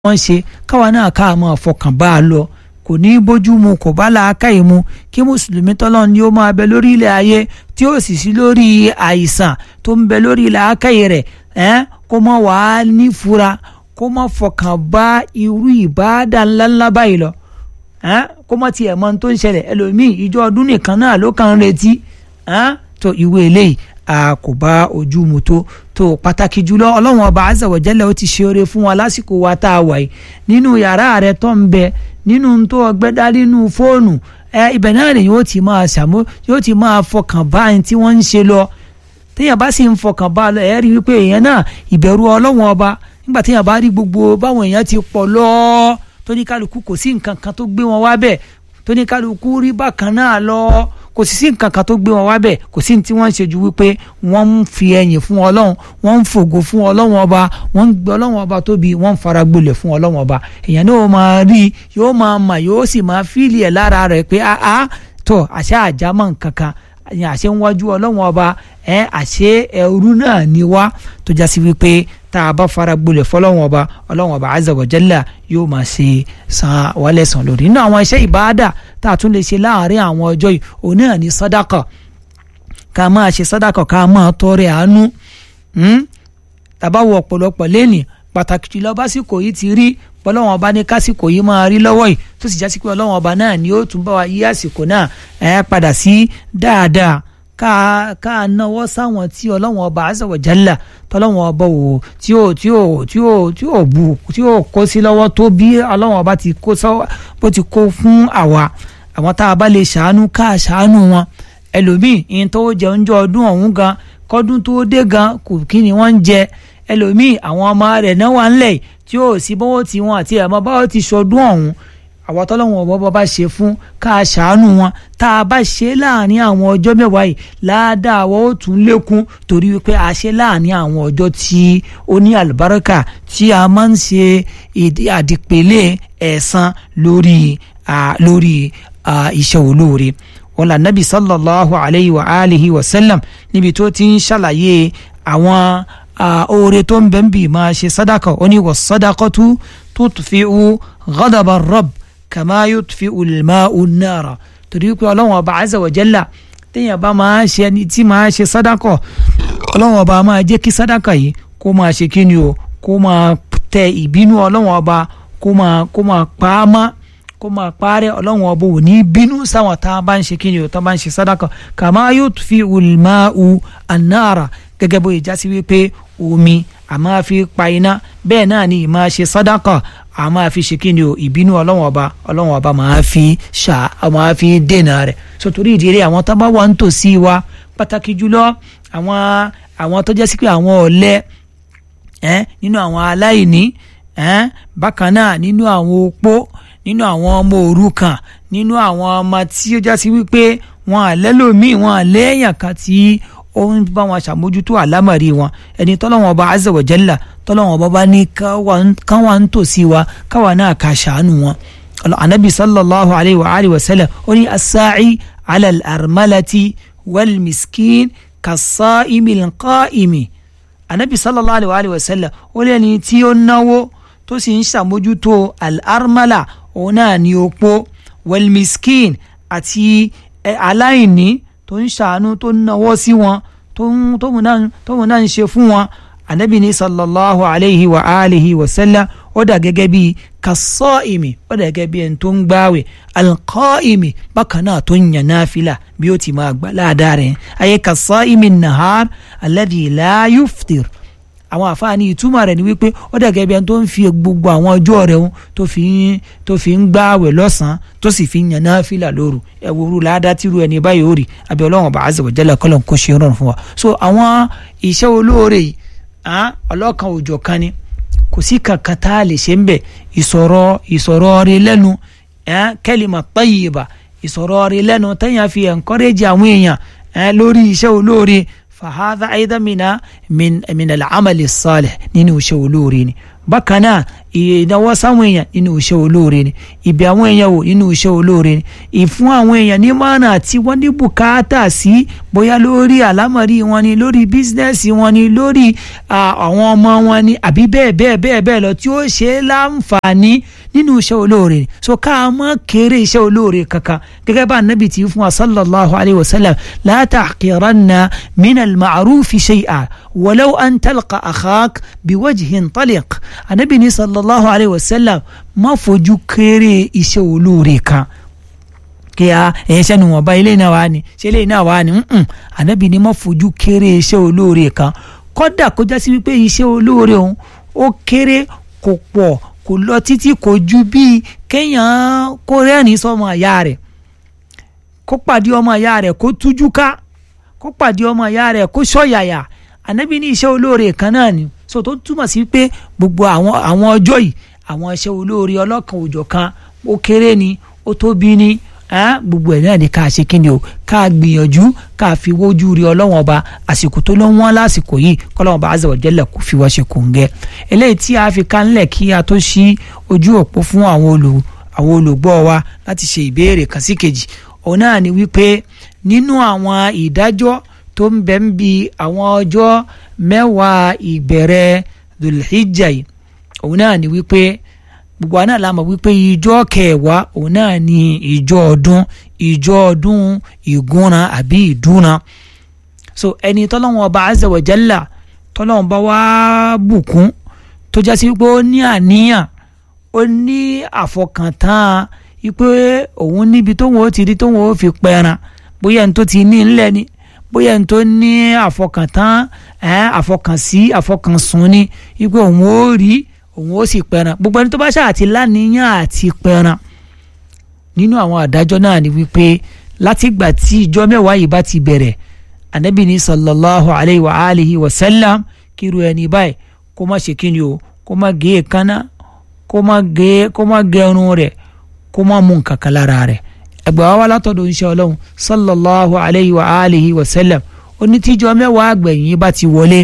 wọ́n ṣe káwa náà ká máa fọkàn bá a lọ kò ní bójú mu kò bá làákàyè mu kí mùsùlùmí tọ́lọ́ ni ó máa bẹ lórí ilẹ̀ ayé tí ó sì sí lórí àìsàn tó ń bẹ lórí làákàyè rẹ̀ ẹ́ kó mọ̀ wá nífura kó mọ̀ fọkàn bá irú ìbáàdà ńláńlá báyìí lọ ẹ́ kó mọ̀ tiẹ̀ mọ̀ tó ń ṣẹlẹ̀ ẹlòmíì ìjọ ọdún nìkan náà ló kàn ń retí ẹ́ tó ìwé eléyìí a kò bá ojú mu tó tó pàtàkì jùlọ ọlọ́run ọba azza wa jalla ó ti ṣe oore fún wa lásìkò wa tá a wà yìí nínú yàrá rẹ tó ń bẹ nínú tó ọgbẹ́ dá nínú fóònù ẹ ibẹ̀ náà lè yóò ti máa ṣàmú yóò ti máa fọkàn bá ẹni tí wọ́n ń ṣe lọ téèyàn bá sì ń fọkàn bá lọ ẹ̀ rí wípé èèyàn náà ìbẹ̀rù ọlọ́run ọba nígbà téèyàn bá rí gbogbo báwọn èèyàn ti pọ̀ lọ tó ní kálukú kò sí nǹkan kan tó gbé wọn wá bẹ̀ tó ní kálukú rí bákan náà lọ kò sì sí nǹkan kan tó gbé wọn wá bẹ̀ kò sí ní tí wọ́n ń ṣe ju wípé wọ́n ń fi ẹ̀yìn fún ọlọ́run wọ́n ń fògo fún ọlọ́run ọba wọ́n ń gbé ọlọ́run ọba tóbi wọ́n ń fara gbolẹ̀ fún ọlọ́run ọba èèyàn náà máa rí yóò máa mà yóò sì máa fíìlì ẹ̀ lára rẹ̀ pé àá tó àṣẹ àjámọ̀ nǹkan kan àṣẹ ń wájú ọlọ́run ọba ẹ àṣẹ ẹrú náà ni wá tó jásí wípé tá a bá fara gbolẹ̀ fọlọ́run ọba ọlọ́run ọba azza wa jalla yóò máa ṣe san wálẹ̀ sàn lórí nínú àwọn iṣẹ́ ìbáàdà tá a tún lè ṣe láàárín àwọn ọjọ́ yìí òun náà ní sàdákà ká máa ṣe sàdákà ká máa tọrẹ àánú tàbá wọ ọ̀pọ̀lọpọ̀ lẹ́nì pàtàkì jùlọ básìkò yìí ti rí bọ́lọ́wọ́n ọba ní kásìkò yìí máa rí lọ́wọ́ yìí tó sì jásí pé ọlọ́wọ́n ọba náà ni ó tún bá wa yí àsìkò náà ẹ̀ padà sí dáadáa ká ká náwó sáwọn tí ọlọ́wọ́n ọba azza wa jalla tọ́lọ́wọ́n ọba wò tí ó tí ó tí ó tí ó bu tí ó kó sí lọ́wọ́ tó bí ọlọ́wọ́n ọba ti kó sọ́wọ́ bó ti kó fún àwa àwọn tá a bá lè ṣàánú ká ṣàánú wọn ẹlòmíì ìyẹn tó jẹun jọ ọdún ọ̀hún gan kọ́dún tó dé gan kò kí ni wọ́n ń jẹ ẹlòmíì àwọn ọmọ rẹ̀ náà wà ńlẹ̀ tí ó sì bọ́wọ́ tí wọn àti ẹ̀mọ́ báwọ́ ti ṣọdún ọ̀hún àwọn tọ́lọ́wọ́n ọ̀bọ bá ṣe fún ká ṣàánú wọn tá a bá ṣe láàrin àwọn ọjọ́ mẹ́wàá yìí ládàá wọ́n ó tún lékún torí wípé a ṣe láàrin àwọn ọjọ́ tí ó ní àlùbáríkà tí a máa ń ṣe àdìpẹ̀lẹ̀ ẹ̀san lórí lórí iṣẹ́ olóore wọn là nábì sallallahu alayhi wa alihi wa sallam níbi tó ti ń ṣàlàyé àwọn oore tó ń bẹ ń bì máa ṣe sadaka ó ní wà sadaqatu tutfi'u ghadaba rabb kama yutfi'u al-ma'u an-nara torí pé ọlọ́wọ́n ọba azza wa jalla téèyàn bá máa ṣe ẹni tí máa ṣe sadaka ọlọ́wọ́n ọba máa jẹ́ kí sadaka yìí kó máa ṣe kí ni o kó máa tẹ ìbínú ọlọ́wọ́n ọba kó máa kó máa pa á mọ́ kó máa parẹ́ ọlọ́run ọba ò ní bínú sáwọn tá a bá ń ṣe kí ni o tá a bá ń ṣe sadaka kama yutfi'u al-ma'u an-nara gẹ́gẹ́ bó ìjà sí wípé omi a máa fi pa iná bẹ́ẹ̀ náà ni ìmáa ṣe sàdákà a máa fi ṣe kíni o ìbínú ọlọ́wọ́n ọba ọlọ́wọ́n ọba máa fi ṣá a máa fi dènà rẹ̀ sotori ìdílé àwọn tó bá wà ń tòsí wa pàtàkì jùlọ àwọn àwọn tó jẹ́ sí pé àwọn ọ̀lẹ nínú àwọn aláìní bákan náà nínú àwọn opó nínú àwọn ọmọ òrukàn nínú àwọn ọmọ tí ó já sí wípé wọn àlẹ́lòmíì wọn àlẹ́yìn kan tí ó ń bá wọn ṣàmójútó àlámọ̀rí wọn ẹni tọ́lọ́wọ́n ọba azza wa jalla tọ́lọ́wọ́n ọba bá ní káwa ń tòsí wa káwa náà ká ṣàánú wọn. anabi sallallahu alayhi wa alihi wa sallam ó ní asaaci ala al-armalati wal miskin kasaimi qaimi. anabi sallallahu alayhi wa alihi wa sallam ó lẹ́ni tí ó náwó tó sì ń ṣàmójútó al-armala òun náà ní opó wal miskin àti aláìní tó ń ṣàánú tó ń nawọ́ sí wọn tóun náà ń ṣe fún wọn anabi ní sallallahu alayhi wa alihi wa sallam ó dà gẹ́gẹ́ bí kasọ́ìmì ó dà gẹ́gẹ́ bí ẹni tó ń gbáwẹ̀ alqaimi bákan náà tó ń yàn náfìlà bí ó ti máa gbà ládàá rẹ̀ ayé kasọ́ìmì nahar alladhi la yuftir àwọn àfáàní ìtumọ̀ rẹ̀ ni wípé ó dà gẹ́gẹ́ bí ẹni tó ń fi gbogbo àwọn ọjọ́ rẹ̀ ń tó fi ń tó fi ń gbààwẹ̀ lọ́sàn-án tó sì fi ń yan náfìlà lóru ẹ̀wòrú ládàá tìrú ẹni báyìí ó rí abẹ́ ọlọ́run ọba azza wa jalla kọ́lọ̀ kó ṣe rọrùn fún wa. so àwọn iṣẹ́ olóore yìí ọlọ́kan òjọ̀ kan ni kò sí kankan tá a lè ṣe ń bẹ̀ ìsọ̀rọ̀ ìsọ̀rọ̀ rẹ̀ lẹ́nu kalima tayyiba ìsọ̀rọ̀ rẹ̀ lẹ́nu tẹ́yàn fi encourage àwọn èèyàn lórí iṣẹ́ olóore fahadha aidan mina min min al-amali salih nínú iṣẹ́ olóore ni bákan náà ìnáwó sáwọn èèyàn nínú iṣẹ́ olóore ni ìbẹ̀ àwọn èèyàn wò nínú iṣẹ́ olóore ni ìfún àwọn èèyàn ní mọ́nà tí wọ́n ní bùkátà sí bóyá lórí àlámọ̀rí wọn ni lórí bísínẹ́sì wọn ni lórí àwọn ọmọ wọn ni àbí bẹ́ẹ̀ bẹ́ẹ̀ bẹ́ẹ̀ bẹ́ẹ̀ lọ tí ó ṣe é láǹfààní nínú iṣẹ́ olóore ni so ká mọ́ kéré iṣẹ́ olóore kankan gẹ́gẹ́ bá anabi ti fún wa sallallahu alayhi wa sallam la tahqiranna min al-ma'rufi shay'a walaw an talqa akhak biwajhin taliq anabi ni sallallahu alayhi wa sallam má fojú kéré iṣẹ́ olóore kan kí a ẹ̀yẹ sẹ́nu wọn bá ilé náà wá ní ṣé ilé náà wá ní anabi ni má fojú kéré iṣẹ́ olóore kan kódà kó já sí wípé iṣẹ́ olóore òun ó kéré kò pọ̀ kò lọ títí kò ju bíi kéèyàn kó rẹ́rìn sọmọ ìyá rẹ̀ kó pàdé ọmọ ìyá rẹ̀ kó tújú ká kó pàdé ọmọ ìyá rẹ̀ kó ṣọ̀yàyà ànábì ní iṣẹ́ olóore kan náà ni so tó túmọ̀ sí pé gbogbo àwọn àwọn ọjọ́ yìí àwọn iṣẹ́ olóore ọlọ́kan òjọ̀ kan ó kéré ni ó tóbi ni gbogbo ẹ̀ náà ni ká ṣe kíni o ká gbìyànjú ká fi wójú rí ọlọ́wọ́n ọba àsìkò tó ló ń wọ́n lásìkò yìí kọ́lọ́wọ́n ọba azza wa jalla kò fi wá ṣe kòǹgẹ́ eléyìí tí a fi kánlẹ̀ kí a tó ṣí ojú òpó fún àwọn olù àwọn olùgbọ́ wa láti ṣe ìbéèrè kan sí kejì òun náà ni wípé nínú àwọn ìdájọ́ tó ń bẹ ń bi àwọn ọjọ́ mẹ́wàá ìbẹ̀rẹ̀ Dhul-Hijjah yìí òun náà ni wípé gbogbo àná la mọ̀ wípé ìjọ kẹwàá òun náà ni ìjọ ọdún ìjọ ọdún ìgúnran àbí ìdúnran so ẹni tọ́lọ́wọ́n ọba azza wa jalla tọ́lọ́wọ́n bá wá bùkún tó jásí wípé ó ní àníyàn ó ní àfọkàntán wípé òun níbi tóun ó ti rí tóun ó fi pẹran bóyá ní tó ti ní ńlẹ̀ ni bóyá ní tó ní àfọkàntán àfọkànsí àfọkànsùn ni wípé òun ó rí òun ó sì pẹran gbogbo ẹni tó bá ṣáà ti láníyàn àti pẹran nínú àwọn àdájọ́ náà ni wípé látìgbà tí ìjọ mẹ́wàá yìí bá ti bẹ̀rẹ̀ anabi ní sallallahu alayhi wa alihi wa sallam kíru ẹni báyìí kó má ṣe kíni o kó má gé èékánná kó má gé kó má gẹrun rẹ̀ kó má mú nǹkan kan lára rẹ̀ ẹgbẹ́ wa wá látọ̀dọ̀ ń ṣe ọlọ́run sallallahu alayhi wa alihi wa sallam onítìjọ mẹ́wàá àgbẹ̀yìn bá ti wọlé.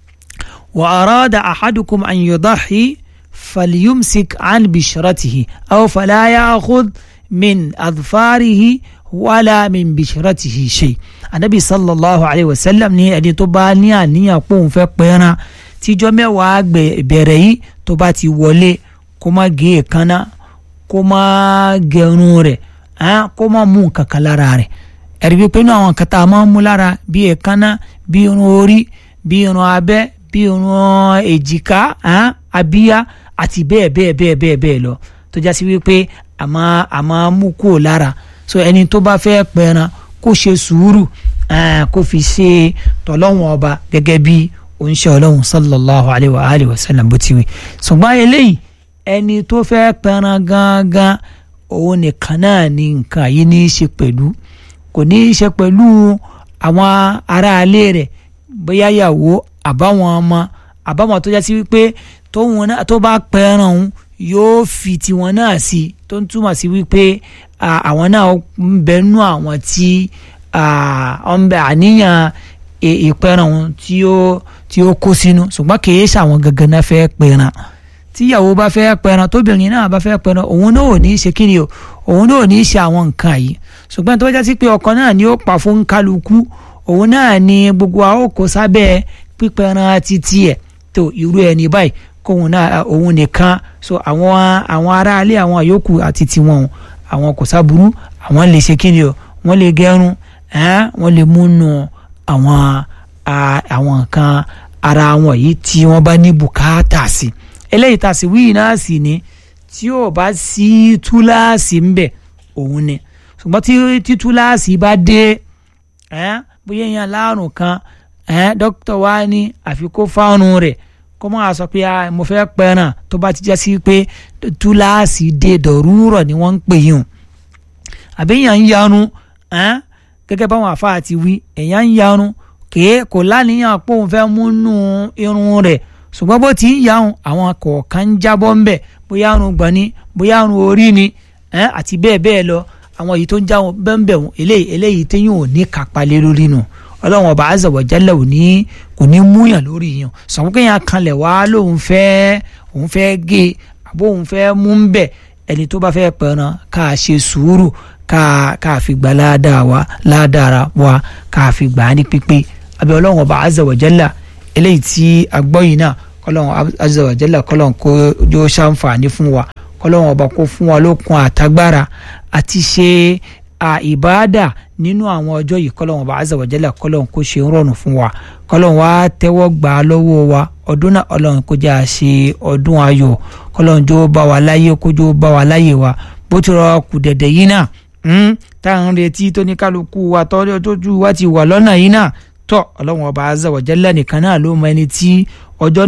وأراد أحدكم أن يضحي فليمسك عن بشرته أو فلا يأخذ من أظفاره ولا من بشرته شيء النبي صلى الله عليه وسلم ní ẹni tó bá ní àníyàn pé òun fẹ́ pẹran tíjọ́ mẹ́wàá bẹ̀rẹ̀ yìí tó bá ti wọlé kó má gé èékánná kó má gẹrun rẹ̀ kó má mú nǹkan kan lára rẹ̀ ẹ̀rí wípé inú àwọn kan tá a máa ń mú lára bí èékánná bí irun orí bí irun abẹ́ bí irun èjìká abíyá àti bẹ́ẹ̀ bẹ́ẹ̀ bẹ́ẹ̀ bẹ́ẹ̀ bẹ́ẹ̀ lọ tó já sí wípé àmọ́ àmọ́ mú kúrò lára so ẹni tó bá fẹ́ pẹran kó ṣe sùúrù kó fi ṣe tọ́lọ́wọ̀n ọba gẹ́gẹ́ bí oníṣẹ́ ọlọ́run sallallahu alayhi wa alihi wa sallam bó ti wí ṣùgbọ́n eléyìí ẹni tó fẹ́ pẹran gangan òun nìkan náà ni nǹkan yìí ní í ṣe pẹ̀lú kò ní í ṣe pẹ̀lú àwọn aráalé rẹ̀ bóyá yàwó àbáwọn ọmọ àbáwọn tó jásí wípé tóun náà tó bá pẹran òun yóò fi tiwọn náà sí tó ń túmọ̀ sí wípé àwọn náà ń bẹnu àwọn tí ọ̀nbẹ àníyàn ìpẹran òun tí ó tí ó kó sínú ṣùgbọ́n kìí ṣàwọn gangan náà fẹ́ pẹran tíyàwó bá fẹ́ pẹran tóbìnrin náà bá fẹ́ pẹran òun náà ò ní í ṣe kíni o òun náà ò ní í ṣe àwọn nǹkan yìí ṣùgbọ́n tó jásí pé ọkọ náà ni ó pa fún kálukú òun náà ni gbogbo àwọn kò sábẹ́ pípẹ́ran títí ẹ̀ tó irú ẹni báyìí kóun náà òun nìkan so àwọn àwọn aráalé àwọn àyókù àti tiwọn àwọn kò sábúrú àwọn lè ṣe kíni o wọ́n lè gẹrun wọ́n lè múnú àwọn àwọn nǹkan ara wọn yìí tí wọ́n bá ní bùkátà sí eléyìí tá a sì wíyì náà sì ni tí ò bá sí túláàsì ń bẹ òun ni ṣùgbọ́n tí túláàsì bá dé bóyá èèyàn láàrùn kan ẹn dókítà wa ní àfikún fáwọn rẹ̀ kó máa sọ pé mo fẹ́ pẹ́ràn tó bá ti jẹ́ sí pé túláàsì dé dọ̀rúrọ̀ ni wọ́n ń pè yín o àbí èèyàn ń yarun ẹn gẹ́gẹ́ báwọn àfáà ti wí èèyàn ń yarun kèé kò láníyàn pé òun fẹ́ múnú irun rẹ̀ ṣùgbọ́n bó ti ń yarun àwọn kọ̀ọ̀kan ń jábọ́ ń bẹ̀ bóyá arun gbọ̀n ni bóyá arun orí ni ẹn àti bẹ́ẹ̀ bẹ́ẹ̀ lọ àwọn èyí tó ń jáwọn bẹ́ẹ̀ bẹ́ẹ̀ eléyìí eléyìí téyàn ò ní kápá lé lórí nù ọlọ́run ọba azza wa jalla ò ní kò ní múyàn lórí yàn sọ̀rọ̀ kéèyàn kanlẹ̀ wá lóun fẹ́ òun fẹ́ gé àbó òun fẹ́ mú ń bẹ̀ ẹni tó bá fẹ́ pẹ̀ràn ká ṣe sùúrù ká ká fi gbà ládàá wa ládàá wa ká fi gbà á ní pípé abẹ́ ọlọ́run ọba azza wa jalla eléyìí tí agbọ́ yìí náà kọ́lọ́run azza wa jalla kọ́lọ́run kó yóò ṣàǹfààní fún wa kọ́lọ́run ọba kó fún wa lókun àtagbára àti ṣe ìbáàdà nínú àwọn ọjọ́ yìí kọ́lọ́run ọba azza wa jalla kọ́lọ́run kó ṣe ń rọrùn fún wa kọ́lọ́run wa tẹ́wọ́ gbà á lọ́wọ́ wa ọdún náà ọlọ́run kó jẹ́ àṣe ọdún ayọ̀ kọ́lọ́run jó bá wa láyé kó jó bá wa láyé wa bó ti rọ kù dẹ̀dẹ̀ yìí náà tá à ń retí tó ní kálukú wa tọ́jú wa ti wà lọ́nà yìí náà tọ́ ọlọ́run ọba azza wa jalla nìkan náà ló mọ ẹni tí ọjọ́